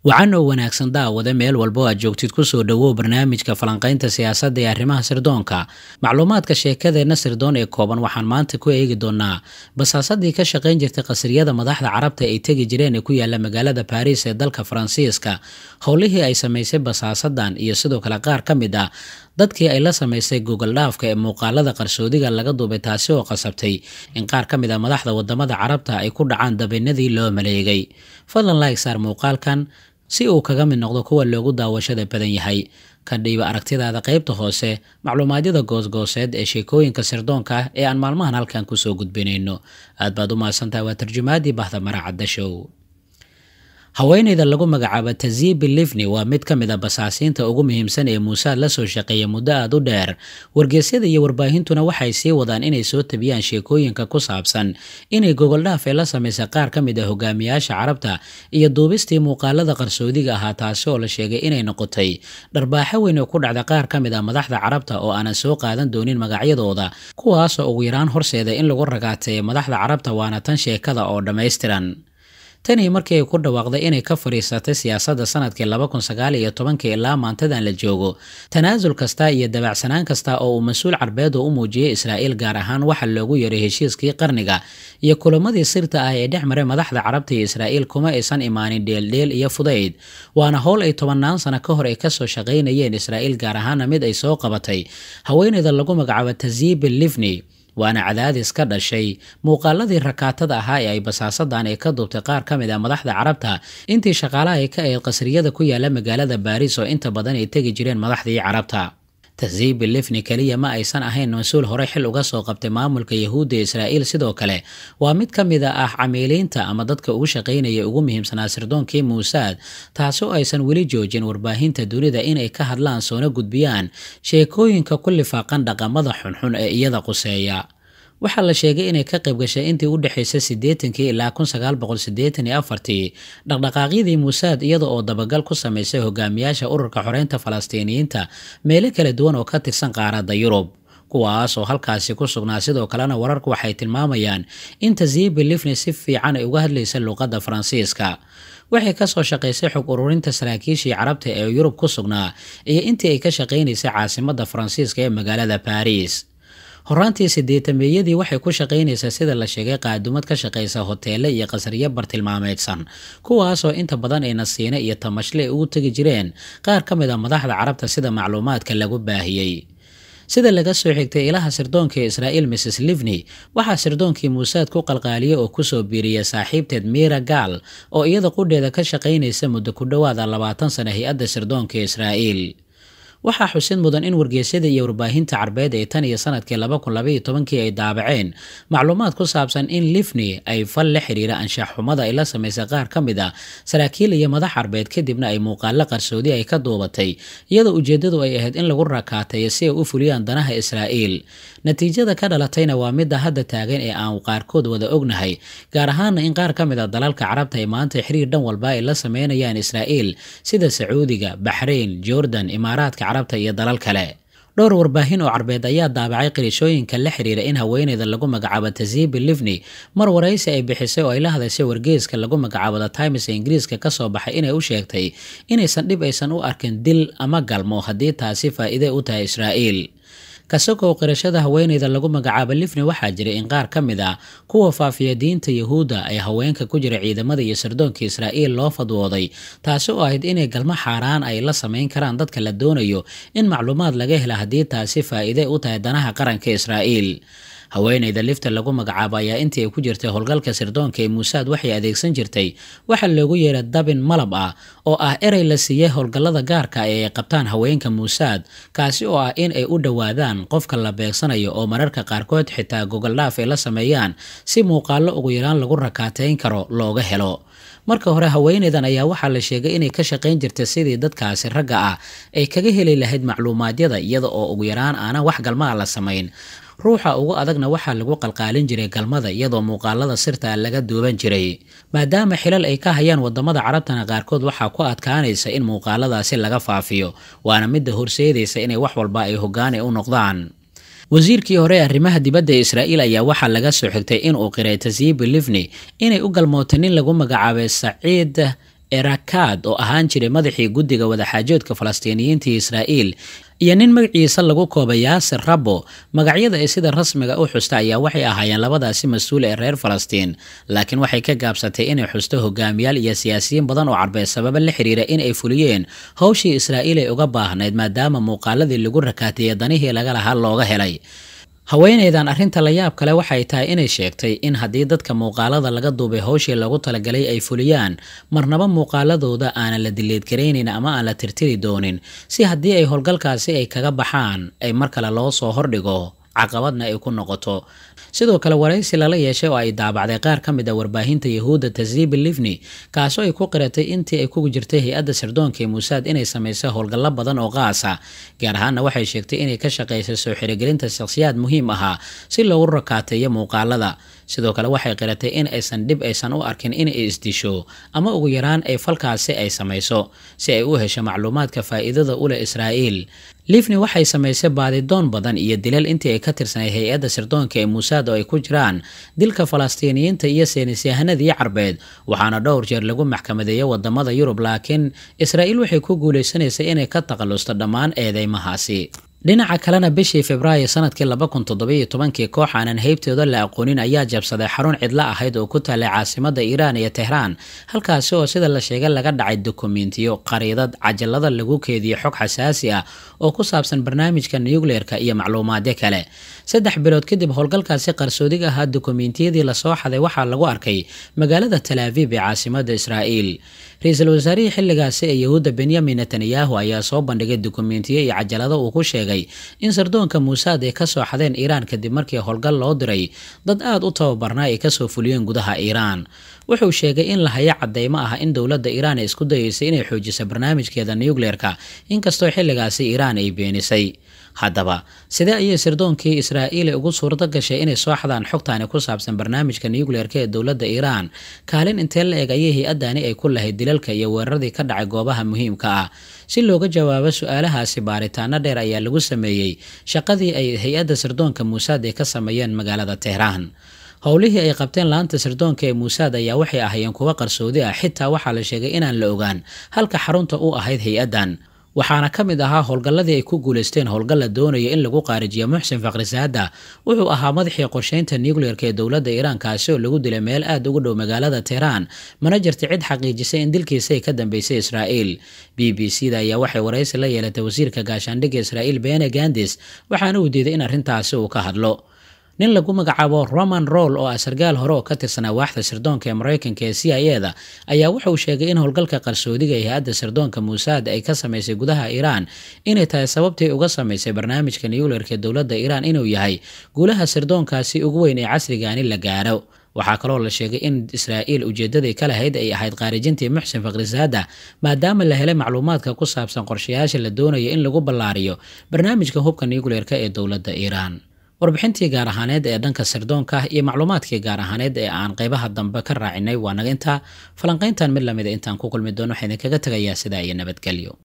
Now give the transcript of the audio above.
wacan oo wanaagsan daawade meel walbo aad joogtid kusoo dhowow barnaamijka falanqaynta siyaasadda ee arrimaha sirdoonka macluumaadka sheekadeenna sirdoon ee kooban waxaan maanta ku eegi doonaa basaasadii ka shaqayn jirtay qasriyada madaxda carabta ay tegi jireen ee ku yaala magaalada baariis ee dalka faransiiska howlihii ay samaysay basaasadan iyo sidoo kale qaar ka mid ah dadkii ay la samaysay google dhaafka ee muuqaalada qarsoodiga laga duubay taasi oo qasabtay in qaar ka mid a madaxda wadamada carabta ay ku dhacaan dabiinadii loo maleegay fadlan like saar muuqaalkan si uu kaga mid noqdo kuwa loogu daawashada badan yahay ka dhiiba aragtidaada qaybta hoose macluumaadyada goosgooseed ee sheekooyinka sirdoonka ah ee aan maalmahan halkan kusoo gudbinayno aad baad u mahadsantaha waa tarjumaadii bahda maracadda show haweeneyda lagu magacaabo tazibi livni waa mid ka mid a basaasiinta ugu muhiimsan ee muusaad la soo shaqeeya muddo aada u dheer wargeysyada iyo warbaahintuna waxay sii wadaan inay soo tabiyaan sheekooyinka ku saabsan inay gogoldhaaf ee la samaysay qaar ka mid a hogaamiyaasha carabta iyo duubistii muuqaalada qarsoodiga ahaa taasi oo la sheegay inay noqotay dharbaaxo weyn oo ku dhacda qaar ka mid a madaxda carabta oo aanan soo qaadan doonin magacyadooda kuwaasoo ugu yaraan horseeda in lagu ragaateeyo madaxda carabta waana tan sheekada oo dhammaystiran tanii markii ay ku dhawaaqday inay ka fadhiisatay siyaasadda sanadkii laba kun sagaal iyo tobankii ilaa maantadan la joogo tanaasul kasta iyo dabacsanaan kasta oo uu mas-uul carbeed oo u muujiyey israa'iil gaar ahaan waxa loogu yeeray heshiiskii qarniga iyo kulamadii sirta ah ee dhex maray madaxda carabta iyo israa'iil kuma aysan imaanin dheeldheel iyo fudayd waana howl ay tobannaan sano ka hor ay kasoo shaqaynayeen israa'iil gaar ahaana mid ay soo qabatay haweeneyda lagu magacaabo tazibi livni waana cadaadis ka dhashay muuqaaladii rakaatada ahaa ee ay basaasadan ay ka duubtay qaar ka mid a madaxda carabta intii shaqaalaha ay ka ahayd qasriyada ku yaala magaalada baariis oo inta badan ay tegi jireen madaxdii carabta tazibi lifni keliya ma aysan ahayn mas-uul horey xil uga soo qabtay maamulka yahuudda israa'iil sidoo kale waa mid ka mid a ah camiiliinta ama dadka ugu shaqaynaya ugu muhiimsanaa sirdoonkii muusaad taasi oo aysan weli joojin warbaahinta dunida inay ka hadlaan soona gudbiyaan sheekooyinka ku lifaaqan dhaqamada xunxun ee iyada quseeya waxaa la sheegay inay ka qayb gashay intii u dhexaysay siddeetankii ilaa kun sagaal boqol siddeetan iyo afartii dhaqdhaqaaqyadii muusaad iyada oo dabagal ku samaysay hogaamiyaasha ururka xoreynta falastiiniyiinta meelo kala duwan oo ka tirsan qaaradda yurub kuwaas oo halkaasi ku sugnaa sidoo kalena wararku waxay tilmaamayaan in tazibi lifni si fiican ay uga hadlaysa luuqadda faransiiska waxay kasoo shaqaysay xog ururinta saraakiishii carabta ee yurub ku sugnaa iyo intii ay ka shaqaynaysay caasimadda faransiiska ee magaalada baariis horaantii sideetameeyadii waxay ku shaqaynaysaa sida la sheegay qaadumad ka shaqaysa hoteele iyo qasriyo bartilmaameedsan kuwaasoo inta badan ay nasiine iyo tamashle ay ugu tegi jireen qaar ka mid a madaxda carabta sida macluumaadka lagu baahiyey sida laga soo xigtay ilaha sirdoonka ee israa'iil mrs livni waxaa sirdoonkii muusaad ku qalqaaliyay oo kusoo biiriyay saaxiibteed miira gaal oo iyada qudheeda ka shaqaynaysa muddo ku dhowaada labaatan sana hay-adda sirdoonka israa'iil waxaa xusid mudan in wargeysyada iyo warbaahinta carbeed ee tan iyo sanadkii laba kun labaiyo tobankii ay daabaceen macluumaad ku saabsan in livni ay fal la xiriira anshax xumada ay la samaysay qaar ka mid a saraakiil iyo madax carbeed kadibna ay muuqaalo qarsoodi ay ka duubatay iyadoo ujeeddadu ay ahayd in lagu rakaateeyo si ay u fuliyaan danaha israa'iil natiijada ka dhalatayna waa midda hadda taagan ee aan qaarkood wada ognahay gaar ahaana in qaar ka mid a dalalka carabta ay maanta xiriir dhan walba ay la sameynayaan israa'iil sida sacuudiga baxrayn jordan imaaraadka carabta iyo dalal kale dhowr warbaahin oo carbeed ayaa daabacay qirishooyinka la xiriira in haweeneyda lagu magacaabo tazibi livni mar waraysi ay bixisay oo ay la hadashay wargeeska lagu magacaabo the times ee ingiriiska kasoo baxay inay u sheegtay inaysan dhib aysan u arkin dil ama galmo haddii taasi faa'iide u tahay israa'iil kasokow qirashada haweeneyda lagu magacaabo lifni waxaa jiray in qaar ka mid ah kuwa faafiya diinta yahuudda ay haweenka ku jira ciidamada iyo sirdoonka israa'iil loo fadwooday taasi oo ahayd inay galmo xaaraan ay la samayn karaan dadka la doonayo in macluumaad laga hela haddii taasi faa'iide u tahay danaha qaranka israa'iil haweeneyda lifta lagu magacaabo ayaa intii ay ku jirtay howlgalka sirdoonka ee muusaad waxay adeegsan jirtay waxa loogu yeeray dabin malab ah oo ah erey la siiyey howlgallada gaarka ee ay qabtaan haweenka muusaad kaasi oo ah in ay u dhowaadaan qofka la beegsanayo oo mararka qaarkood xitaa gogoldhaaf ay la sameeyaan si muuqaallo ugu yaraan lagu rakaateyn karo looga helo marka hore haweeneydan ayaa waxaa la sheegay inay ka shaqayn jirtay sidii dadkaasi ragga ah ay kaga heli lahayd macluumaadyada iyada oo ugu yaraan aanan wax galmaa la samayn ruuxa ugu adagna waxaa lagu qalqaalin jiray galmada iyadoo muuqaalada sirta laga duuban jiray maadaama xilal ay ka hayaan wadamada carabtana qaarkood waxaa ku adkaanaysa in muuqaaladaasi laga faafiyo waana midda horseedaysa inay wax walba ay hogaani u noqdaan wasiirkii hore ee arrimaha dibadda ee israa'iil ayaa waxaa laga soo xigtay inuu qiray tazibi livni inay u galmootay nin lagu magacaabay saciid erakad oo ahaan jiray madaxii guddiga wadaxaajoodka falastiiniyiinta iyo israa'iil iyo nin magaciisa lagu koobay yaasir rabo magacyada ay sida rasmiga u xusta ayaa waxay ahaayeen labadaasi mas-uul ee reer falastiin laakiin waxay ka gaabsatay inay xusto hogaamiyaal iyo siyaasiyiin badan oo carbeed sababa la xiriira in ay fuliyeen howshii israa'iil ay uga baahnayd maadaama muuqaaladii lagu rakaatiyey danihii laga lahaa looga helay haweenaydan arrinta la yaab kale waxay tahay inay sheegtay in haddii dadka muuqaalada laga duubay howshii lagu talagalay ay fuliyaan marnaba muuqaaladooda aanan la dileedgaraynayn ama aan la tirtiri doonin si haddii ay howlgalkaasi ay kaga baxaan ay mar kale loo soo hordhigo caqabadna ay ku noqoto sidoo kale waraysi lala yeeshay oo ay daabacday qaar ka mid a warbaahinta yahuudda tazibi livni kaasoo ay ku qiratay intii ay kugu jirtay hay-adda sirdoonka ee muusaad inay samaysay howlgallo badan oo qaasa gaar ahaanna waxay sheegtay inay ka shaqaysay soo xirigelinta shakhsiyaad muhiim ahaa si loogu rakaateeyo muuqaalada sidoo kale waxay qiratay in aysan dhib aysan u arkin inay isdisho ama ugu yaraan ay falkaasi ay samayso si ay u hesho macluumaadka faa'iidada u leh israa'iil livni waxay samaysay baadidoon badan iyo dilal intii ay ka tirsanay hay-adda sirdoonka ee muusaad oo ay ku jiraan dilka falastiiniyiinta iyo seenisyahanadii carbeed waxaana dhowr jeer lagu maxkamadeeyay wadamada yurub laakiin israa'iil waxay ku guulaysanaysay inay ka takhalusto dhammaan eedeymahaasi dhinaca kalena bishii februaayo sanadkii laba kun toddobiyo tobankii koox aanan heybtooda la aqoonin ayaa jabsaday xarun cidlo ahayd oo ku taalay caasimada iiraan iyo tehraan halkaasi oo sida la sheegay laga dhacay dokumentiyo qariidad cajalada lagu keediyo xog xasaasi ah oo ku saabsan barnaamijka nucleerka iyo macluumaadyo kale saddex bilood kadib howlgalkaasi qarsoodiga ahaa dokumentiyadii lasoo xaday waxaa lagu arkay magaalada talaaviib ee caasimada israa'iil ra-iisul wasaarihii xilligaasi ee yahuudda benyamin netanyahu ayaa soo bandhigay dokumentiyo iyo cajalado uu ku sheegay in sardoonka muusaad ay kasoo xadeen iiraan kadib markii howlgal loo diray dad aada u tababarnaa ay kasoo fuliyeen gudaha iiraan wuxuu sheegay in la hayo cadeymo ah in dowladda iiraan ay isku dayeysay inay xoojiso barnaamijkeeda nucleerka inkastoo xilligaasi iiraan ay beenisay haddaba sidee ayay sirdoonkii israa'iil ugu suurto gashay inay soo xadaan xogtaani ku saabsan barnaamijka nucleerka ee dowladda iiraan kaalin intee la eg ayay hay-adani ay ku lahayd dilalka iyo weeraradii ka dhacay goobaha muhiimka ah si looga jawaabo su-aalahaasi baaritaano dheer ayaa lagu sameeyey shaqadii ay hay-adda sirdoonka muusaad ay ka sameeyeen magaalada tehraan howlihii ay qabteen laanta sirdoonka ee muusaad ayaa waxay ahaayeen kuwo qarsoodi ah xitaa waxaa la sheegay inaan la ogaan halka xarunta u ahayd hay-addan waxaana ka mid ahaa howlgalladii ay ku guulaysteen howlgal la doonaya in lagu qaarijiyo muxsin fakhrisaada wuxuu ahaa madaxii qorsheynta nucleerka ee dowladda iiraan kaasi oo lagu dilay meel aada ugu dhow magaalada tehraan mana jirta cid xaqiijisay in dilkiisa ay ka dambeysay israa'iil b b c da ayaa waxay waraysi la yeelatay wasiirka gaashaandhigga israa'iil bene gandis waxaana uu diiday in arrintaasi uu ka hadlo nin lagu magacaabo roman roll oo ah sargaal hore oo ka tirsanaa waaxda sirdoonka ee maraykanka ee c i e da ayaa wuxuu sheegay in howlgalka qarsoodiga ee hay-adda sirdoonka muusaad ay ka samaysay gudaha iiraan inay tahay sababtii uga samaysay barnaamijka nucleerka ee dowladda iiraan inuu yahay guulaha sirdoonkaasi ugu weyn ee casrigaani la gaaro waxaa kaloo la sheegay in israa'iil ujeedaday ka lahayd ay ahayd khaarijintii muxsin fakhrisaada maadaama la helay macluumaadka ku saabsan qorshayaasha la doonaya in lagu ballaariyo barnaamijka hubka nucleerka ee dowladda iiraan warbixintii gaar ahaaneed ee dhanka sirdoonka iyo macluumaadkii gaar ahaaneed ee aan qaybaha dambe ka raacinay waa naga intaa falanqayntan mid lamida intaan ku kulmi doono waxaa idinkaga tegayaa sidaa iyo nabadgelyo